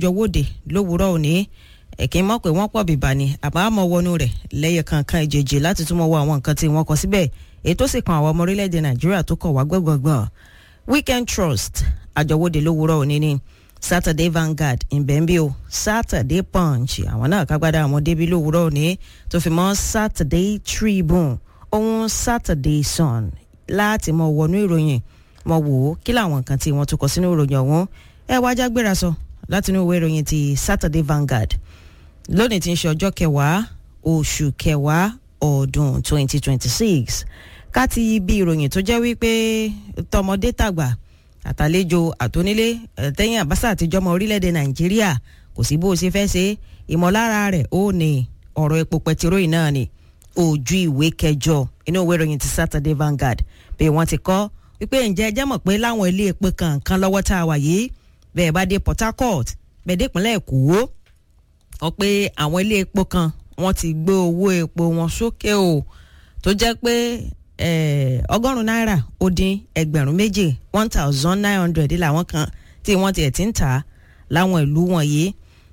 jọwọ́de lówùúrọ̀ òní ẹ̀kín mọ̀ pé wọ́n pọ̀ bìbà ni àbámọ̀ wọnú rẹ̀ lẹ́yẹ kankan ìjèjì láti túmọ̀ wọ àwọn nǹkan tí wọ́n kọ síbẹ̀ èyí tó sì kan àwọn ọmọ orílẹ̀-èdè nàìjíríà tó kọ̀ wá gbọ̀ngbọ̀ngbọ̀n weekend trust àjọwọ́de lówùúrọ̀ òní ni saturday vanguard ìbẹ̀ǹbíò saturday punch àwọn náà kágbádá àwọn débi lówùúrọ̀ òní tó fi mọ́ saturday tribune ohun saturday sun láti mọ wọnú ìròyìn mọ wò ó kí làwọn nǹkan tí wọ́n tún kọ sínú ìròyìn ọ̀hún ẹ wá já gbéra sọ látinú ìwé ìròyìn ti saturday vanguard lónìí tí ń ṣe ọjọ́ kẹwàá oṣù kẹwàá ọdún 2026 ká ti ibi ìròyìn tó jẹ́ wípé tọmọdé tàgbà àtàlejò àtónílé tẹ́yìn àbáṣà àtijọ́ ọmọ orílẹ̀-èdè nàìjíríà kò sí bó o ṣe fẹ́ ṣe ìmọ̀lára rẹ̀ ó ní ọ̀rọ̀ epo pẹtiróì náà ni ojú ìwé kẹjọ inú ìwé ìròyìn ti saturday vanguard bí wọ́n ti kọ́ wípé ǹjẹ́ ẹ jẹ́ mọ̀ pé láwọn ilé epo kankan lọ́wọ́ tá a wà yìí bẹ́ẹ̀ bá dé port harcourt bẹ́ẹ̀ dé ìpínlẹ̀ èkó ọ pé àwọn ilé epo kan wọ́n ti gbé owó epo wọn sókè o tó jẹ́ pé ọgọ́rùn-ún náírà ó dín ẹgbẹ̀rún méjì one thousand nine hundred làwọn kan tí wọ́n tiẹ̀ ti ń tà láwọn ìlú wọ̀nyí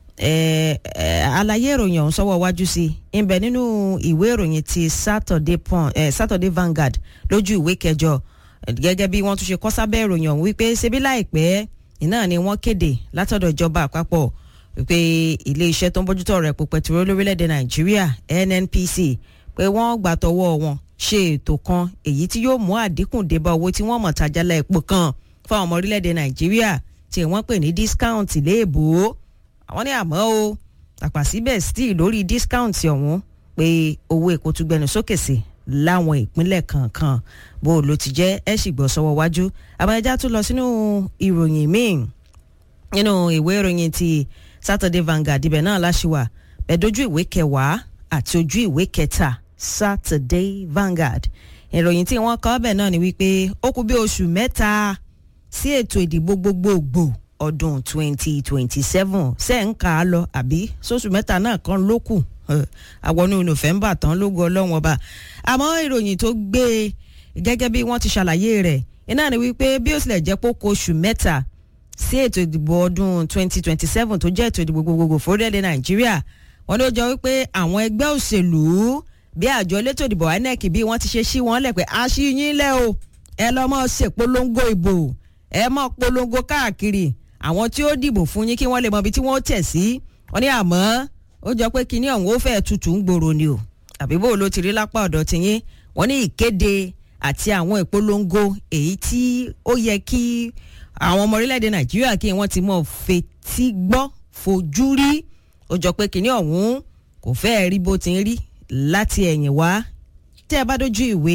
àlàyé ìròyìn ọ̀hún sọ́wọ́ wájú sí i ń bẹ nínú ìwé ìròyìn ti Saturday pon eh, Saturday Vanguard lójú ìwé kẹjọ gẹ́gẹ́ bí wọ́n tún ṣe kọ sábẹ́ ìròyìn ọ̀hún wípé ṣebí láìpẹ́ iná ni wọ́n kéde látọ̀dọ̀ ìjọba àpapọ̀ wípé ilé iṣẹ́ tó ń bójútó ọ̀rọ̀ epo pẹtiró lórílẹ̀‐èdè Nàìjíríà NNPC pé wọ́n gbà tọwọ́ wọn ṣe ètò kan èyí tí yóò mú àdínkù débá owó tí wọ́n mọ̀ tajàlá epo kan fún àwọn ọmọ orílẹ̀‐èdè Nàìjíríà tí wọ́n pè ní discount léèbó àwọn ní àmọ́ o àpà síbẹ̀ still lórí discount ọ̀hún pé owó epo tún gbẹnu sókè sí láwọn ìpínlẹ̀ kankan bó ló ti jẹ́ ẹ sì gbọ́ sọ́wọ́ wájú àbájá tún lọ sínú ìròyìn míì nínú ìwé ìròyìn ti Saturday Vanguard ibẹ̀ náà láṣìwà ẹ̀dójú ìwé kẹwàá àti ojú ìwé kẹta Saturday Vanguard ìròyìn tí wọ́n kọ ọbẹ̀ náà ni wípé ó kù bí oṣù mẹ́ta sí ètò ìdìbò gbogbogbò ọdún 2027 ṣe ń kà á lọ àbí sóṣù mẹ́ta náà kan ló kù àwọnú November tán lógo ọlọ́run ọba àmọ́ ìròyìn tó gbé gẹ́gẹ́ bí wọ́n ti ṣàlàyé rẹ̀ iná ni wípé bí ó tilẹ̀ jẹ́ pé ó kù oṣù mẹ́ta sí ètò ìdìbò ọdún 2027 tó jẹ́ ètò ìdìbò gbogbogbò fórílẹ̀-èdè Nàìjíríà wọ́n ló jọ wípé àwọn ẹgbẹ́ òṣèlú bí àjọ elétò ìdìbò INEC bí wọ́n ti ṣe sí wọn lẹ̀ pé aṣíyín lẹ́ o ẹ lọ́ mọ́ ṣèpolongo ìbò ẹ mọ́ polongo káàkiri àwọn tí ó dìbò fún yín kí wọ́n lè mọ ibi tí wọ́n tẹ̀ sí wọ́n ní àmọ́ ó jọ pé kinní ọ̀hún ó fẹ́ tutù ń gbòòrò ni o àbí bó ló ti rí lápá ọ̀dọ̀ tiyín wọ́n ní ìkéde àti àwọn ìpolongo èyí tí ó yẹ kí àwọn ọmọ orílẹ̀-èdè Nàìjíríà kí wọ́n ti mọ̀ fetí gbọ́ fojú rí ó jọ pé kinní ọ̀hún kò fẹ́ẹ́ rí bó ti ń rí láti ẹ̀yìn wá tẹ́ ẹ bá dójú ìwé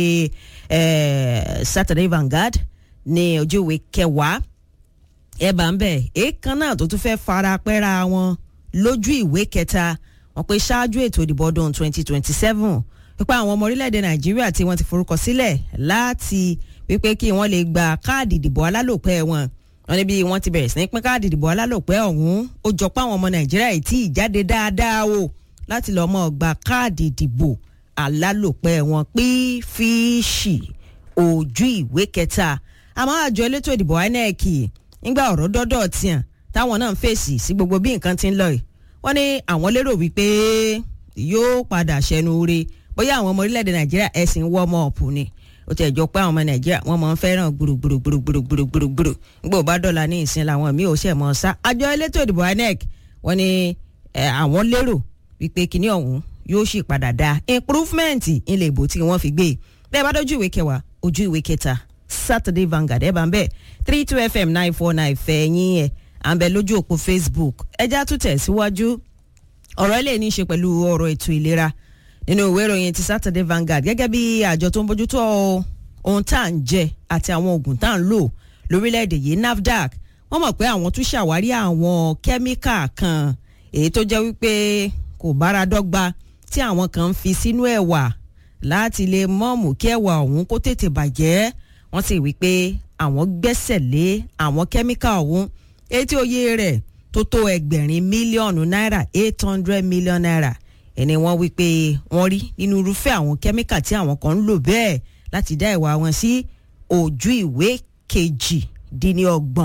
Saturday Vanguard ní ojú ìwé kẹwàá ẹ bá ń bẹ̀ èèkan náà tó tún fẹ́ fara pẹ́ra wọn lójú ìwé kẹta wọn pé ṣáájú ètò ìdìbò ọdún 2027 pípa àwọn ọmọ orílẹ̀-èdè Nàìjíríà tí wọ́n ti forúkọ sílẹ̀ láti wípé kí wọ́n lè gba káàdì ìdìbò alálòpẹ́ wọn wọn ní bí wọ́n ti bẹ̀rẹ̀ sí ní pín káàdì ìdìbò alálòpẹ́ ọ̀hún ó jọ pé àwọn ọmọ Nàìjíríà yìí tí ìjáde dáadáa o láti lọ́ọ́ mọ́ gba káàdì ìdìbò alálòpẹ́ wọn pín fíìsì ojú ìwé kẹta àmọ́ àjọ elétò ìdìbò INEC nígbà ọ̀rọ̀ dọ́dọ̀ tiẹ̀ táwọn náà ń fèsì sí gbogbo bí nǹkan ti ń lọ yìí wọ́n ní àwọn lérò wípé yóò padà ṣẹnu re bóyá àwọn ọmọ orílẹ̀-èdè nàìjíríà ẹ̀sìn wọ́ọ̀mọ̀ ọ̀pù ni ó ti ẹ̀jọ́ pé àwọn ọmọ nàìjíríà wọ́n máa ń fẹ́ràn gbùrùgbùrùgbùrùgbùrùgbùrù nígbà ó bá dọ̀la ní ìsìn làwọn míì ò ṣẹ̀ mọ́ sá àjọ elétò ìdìbò INEC wọ́n ní àwọn lérò wípé kinní ọ̀hún yóò sì padà dá improvement ilé ìbò tí wọ́n fi gbé bẹ́ẹ̀ bá dójú ìwé kẹwàá ojú ìwé kẹta Saturday Vanguard ẹ̀ bá ń bẹ̀ three two fm nine four nine fẹ̀yìn ẹ̀ à ń bẹ lójú òpó Facebook ẹjá tún tẹ̀ síwájú ọ̀rọ̀ ilé ní í ṣe pẹ̀lú ọ̀rọ̀ ètò ìlera nínú ìwé ìròyìn ti Saturday Vanguard gẹ́gẹ́ bí àjọ tó ń bójútó ohun tá à ń jẹ àti àwọn oògùn tá à ń lò lórílẹ̀‐èdè yìí NAFDAC wọ́n mọ̀ pé àwọn tún ṣàwárí àwọn kẹ́míkà kan èyí tó jẹ́ wípé kò bára dọ́gba tí àwọn kan ń fi sínú ẹ̀wà láti lè mọ̀ọ́mù kí ẹ̀wà ọ̀hún kó tètè bàjẹ́ wọ́n sì wí pé àwọn gbẹ́sẹ̀ lé àwọn kẹ́míkà ọ̀hún etí oyè rẹ̀ tó tó ẹgbẹ̀rin mílíọ̀nù náírà eight hundred million naira ẹni wọ́n wí pé wọ́n rí nínú irúfẹ́ àwọn kẹ́míkà tí àwọn kan ń lò bẹ́ẹ̀ láti dá ìwà wọn sí ojú ìwé kejì dín ní ọgbọ̀n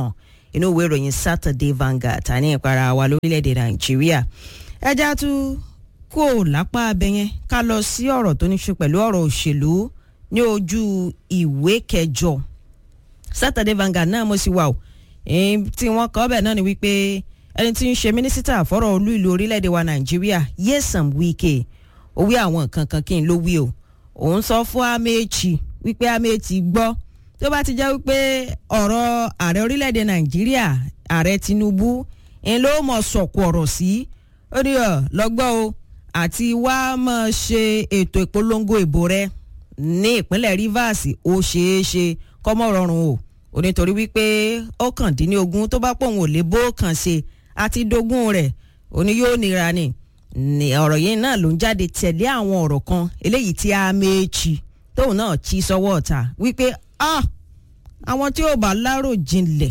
inú ìwé ìròyìn Saturday Vanguard tani ìpara wa lórílẹ̀‐èdè Nàìjíríà ẹja tún kó lápá abẹ́yẹn ká lọ sí ọ̀rọ̀ tó ní ṣe pẹ̀lú ọ̀rọ̀ òṣèlú ní ojú ìwé kẹjọ Saturday Vanguard náà mo sì wà o tí wọ́n kọ bẹ́ẹ̀ náà ni wípé ẹni tí ń ṣe mínísítà fọ́rọ̀ olú ìlú orílẹ̀‐èdè wa Nàìjíríà Nyesom Wike ó wí àwọn nǹkan kan kí n ló wí o òun sọ fún Amechi wípé Amechi gbọ́ tó bá ti jẹ́ wípé ọ̀rọ̀ ààrẹ orílẹ̀‐èdè Nàìjíríà ààrẹ Tinubu ń ló mọ̀ sọ̀kù ọ̀rọ̀ sí ó ní ọ̀ lọ́gbọ́ o àti wá máa ṣe ètò ìpolongo ìbò rẹ ní ìpínlẹ̀ Rivers ó ṣeé ṣe kọ́mọ́ rọrùn o ò nítorí wípé ó kàn dín ní ogún tó bá pòun ò lè bó kàn ṣe àti dógún rẹ̀ ó ní yóò nira ni ní ọ̀rọ̀ yìí náà ló ń jáde tẹ̀lé àwọn ọ̀rọ̀ kan eléyìí tí a méjì tóun náà chi sọ́wọ́ ọ̀tá wípé ah àwọn tí ò bá lárò jinlẹ̀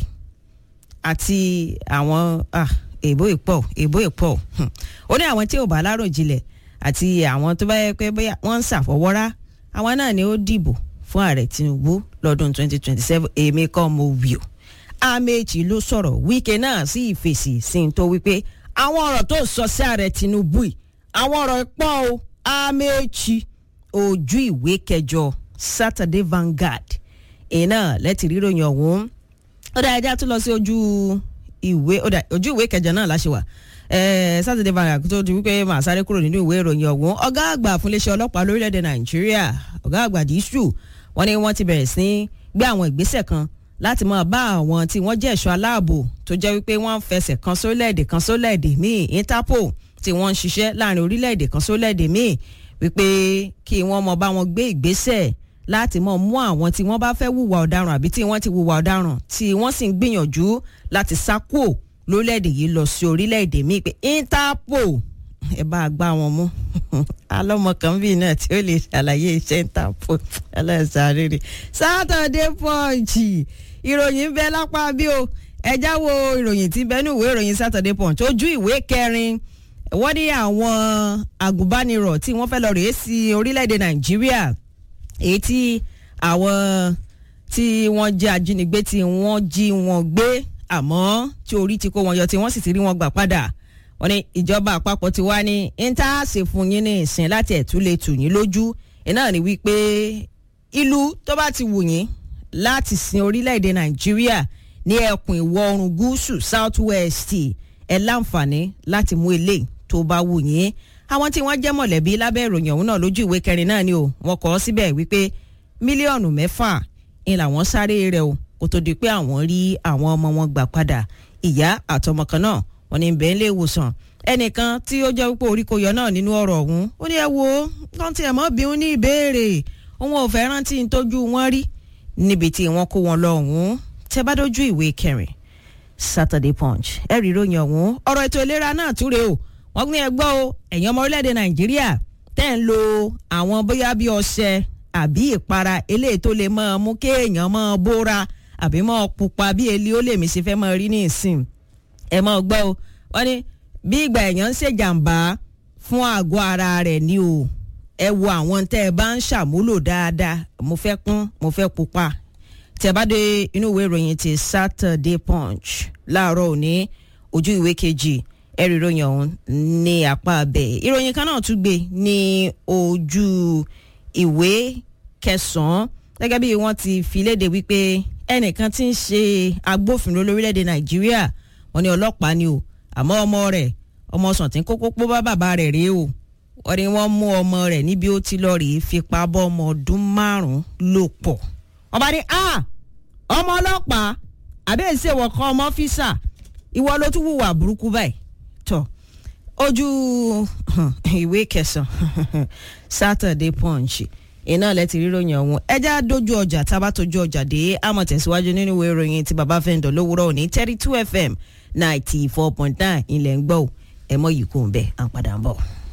àti àwọn ah èbó ìpọ̀ èbó ìpọ̀ ó ní àwọn tí ò bá lárò jinlẹ̀ àti àwọn tó bá yẹ pé bóyá wọ́n ń ṣàfọwọ́rá àwọn náà ni ó dìbò fún ààrẹ Tinubu lọ́dún 2027 èmi kọ́ mo wí o Amechi ló sọ̀rọ̀ Wike náà sí ìfèsì sí n tó wípé àwọn ọ̀rọ̀ tó sọ sí ààrẹ Tinubu yìí àwọn ọ̀rọ̀ pọ̀ o Amechi ojú ìwé kẹjọ Saturday Vanguard iná lẹ́tì ríròyìn ọ̀hún ó dá ẹja tó lọ sí ojú ìwé ojú ìwé kẹjọ náà láṣẹ wà Saturday Vanguard tó di wípé màá sáré kúrò nínú ìwé ìròyìn ọ̀hún ọ̀gá àgbà fún iléeṣẹ́ ọlọ́pàá lórílẹ̀‐èdè Nàìjíríà ọ̀gá àgbà dísù wọ́n ní wọ́n ti bẹ̀rẹ̀ sí gbé àwọn ìgbésẹ̀ kan láti máa bá àwọn tí wọ́n jẹ́ ẹ̀ṣọ́ aláàbò tó jẹ́ wípé wọ́n ń fẹsẹ̀ kan sólẹ̀èdè kan sólẹ̀èdè míì Interpol tí wọ́n ń ṣiṣẹ́ láàrin orílẹ̀-èdè kan sólẹ̀èdè míì wípé kí wọ́n mọ bá wọn gbé ìgbésẹ̀ láti mọ mú àwọn tí wọ́n bá fẹ́ hùwà ọ̀daràn àbí tí wọ́n ti hùwà ọ̀daràn tí wọ́n sì ń gbìyànjú láti sá kúò lórílẹ̀-èdè yìí lọ sí orílẹ̀-èdè míì pé Interpol ẹ bá a gbá wọn mú alọ́mọ kan bíi náà tí ó lè ṣàlàyé iṣẹ́ Interpol ẹlẹ́sàárẹ̀ Saturday Punch ìròyìn ń bẹ lápá bí o ẹ jáwọ́ ìròyìn tí bẹ́ẹ̀ ní ìwé ìròyìn Saturday Punch ojú ìwé kẹrin wọ́n ní àwọn agùnbánirọ̀ tí wọ́n fẹ́ lọ rèé sí orílẹ̀-èdè Nàìjíríà èyí tí àwọn tí wọ́n jẹ́ ajínigbé tí wọ́n jí wọn gbé àmọ́ tí orí ti kó wọn yọ tí wọ́n sì ti rí wọn gbà padà wọ́n ní ìjọba àpapọ̀ ti wá ní intaase fún yín ní ìsìn láti ẹ̀tún lè tù yín lójú iná ní wípé ìlú tó bá ti wù yín láti sin orílẹ̀-èdè Nàìjíríà ní ẹkùn ìwọ̀ oòrùn gúúsù south west ẹ láǹfààní láti mú eléyìí tó bá wù yín àwọn tí wọ́n jẹ́ mọ̀lẹ́bí lábẹ́ ìròyìn ọ̀hún náà lójú ìwé kẹrin náà ni o wọ́n kọ ọ́ síbẹ̀ wípé mílíọ̀nù mẹ́fà ń làwọn sáré rẹ̀ o kó tó di pé àwọn rí àwọn ọmọ wọn gbà padà ìyá àtọmọ kan náà wọ́n ní bẹ́ẹ̀ lè wòsàn ẹnìkan tí ó jẹ́ wípé orí kò yọ náà nínú ọ̀rọ̀ ọ̀hún ó ní ẹ wo kán tiẹ̀ mọ́ bí wọ́n ní ìbéèrè òun ò fẹ́ rántí tójú wọn rí níbi tí wọ́n kó wọn lọ ọ̀hún tẹ́ bá dójú ìwé kẹrin Saturday Punch ẹ rí ìròyìn ọ̀hún ọ̀rọ̀ ètò ìlera náà túre o wọ́n gbé ẹgbọ́ o ẹ̀yin ọmọ orílẹ̀-èdè Nàìjíríà tẹ́ ń lo àwọn bóyá bí ọṣẹ àbí ìpara eléyìí tó lè máa mú kéèyàn máa bóra àbí máa pupa bí eli ó lè mí ṣe fẹ́ máa rí ní ìsìn ẹ máa gbọ́ o wọ́n ní bí ìgbà èèyàn ń ṣèjàmbá fún àgọ́ ara rẹ̀ ni o ẹ wo àwọn tẹ́ ẹ bá ń ṣàmúlò dáadáa mo fẹ́ kún mo fẹ́ pupa tẹ́ bá dé inú ìwé ìròyìn ti Saturday Punch láàárọ̀ òní ojú ìwé kejì ẹ̀rí ìròyìn ọ̀hún ní apá abẹ ìròyìn kan náà tún gbé ní ojú ìwé kẹsàn-án gẹ́gẹ́ bí wọ́n ti fi léde wípé ẹnìkan tí ń ṣe agbófinró lórílẹ̀‐èdè Nàìjíríà wọ́n ní ọlọ́pàá ni o àmọ́ ọmọ rẹ̀ ọmọ sàntín kókó pọ́ bá bàbá rẹ̀ rèé o wọ́n ní wọ́n mú ọmọ rẹ̀ níbi ó ti lọ rèé fipá bọ́ ọmọ ọdún márùn-ún lò pọ̀ wọ́n bá ní a ọmọ ọlọ́pàá àbẹ́ ìṣèwọ̀ kan ọmọ ọ́fíìsà ìwọ ló tún wùwà burúkú báyìí tọ̀ ojú ìwé kẹsàn-án Saturday Punch iná lẹ ti ríròyìn ọ̀hún ẹjá dojú ọjà tábà tójú ọjà dé àmọ̀ tẹ̀síwájú nínú ìwé ìròyìn tí baba fẹ́ǹdọ̀ lówùúrọ̀ òní thirty two FM ninety four point nine ilẹ̀ ń gbọ́ ẹ̀ mọ́ yìí kò ń bẹ̀ à ń padà ń bọ̀.